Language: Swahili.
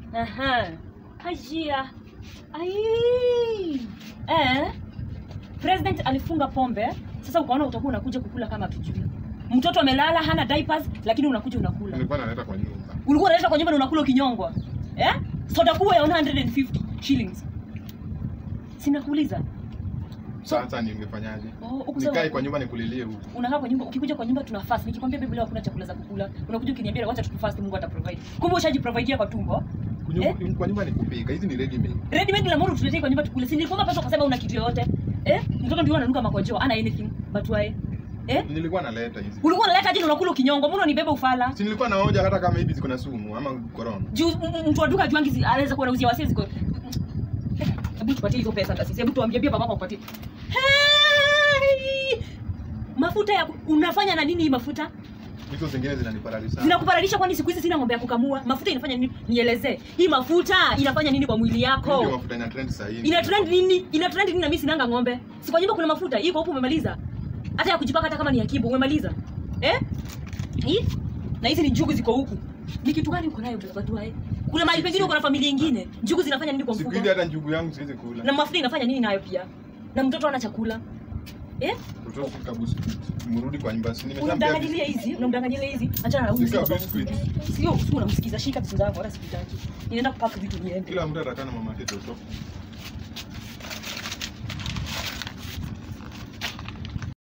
Aha. Hajia. Ai. Eh. President alifunga pombe. Sasa ukaona utakuwa unakuja kukula kama tujui. Mtoto amelala hana diapers lakini unakuja unakula. Nilikuwa naleta kwa nyumba. Ulikuwa unaleta kwa nyumba na unakula ukinyongwa. Eh? Soda kubwa ya 150 shillings. Sinakuuliza. Sasa ningefanyaje? Oh, huku sawa. Nikae kwa nyumba nikulilie huku. unakaa kwa nyumba ukikuja kwa nyumba tuna fast nikikwambia baby leo hakuna chakula za kukula unakuja ukiniambia wacha tukufast Mungu ataprovide kumbe ushajiprovidea kwa tumbo Kunyu- Kwa nyumba ni kupika. Hizi ni ready made. ready made la moro tuletee kwa nyumba tukule si nilikwambia pesa ukasema una kitu yoyote eh mtoto ndio ananuka makojo ana anything but why eh Nilikuwa naleta hizi. ulikuwa unaleta jini unakula ukinyongo mbona unibeba ufala Si nilikuwa naoja hata kama hivi ziko na sumu ama corona. juu m- m- mtu wa duka juangi zi- anaweza kuwa anauzia wasee ziko Eh, hebu tupatie hizo pesa ndasi hebu tuambie pia babako upatie hey! mafuta ya ku- unafanya na nini hii mafuta Hizo zingine zinaniparalisha. zinakuparalisha kwani siku hizi sina ng'ombe ya kukamua mafuta inafanya nini nielezee hii mafuta inafanya nini kwa mwili Ndio yako mafuta ina trend sasa hivi. ina trend nini ina trend nini na mimi sinanga ng'ombe si kwa nyumba kuna mafuta iko huko umemaliza hata ya kujipaka hata kama ni ya kibo umemaliza eh hii na hizi ni njugu ziko huku ni kitu gani uko nayo watu eh kuna mahali pengine uko na familia nyingine njugu zinafanya nini kwa Siku mfuko hizi hata njugu yangu siwezi kula. na mafuta inafanya nini nayo pia na mtoto ana chakula eh Mtoto fika biscuit. Mrudi kwa nyumba. Si nimeshaambia unamdanganyilia hizi unamdanganyilia hizi achana na huyu Sika mzee biscuit. sio sio unamsikiza shika vitu zako wala sikutaki ninaenda kupaka vitu niende Kila mtu atakaa na mama yake toto.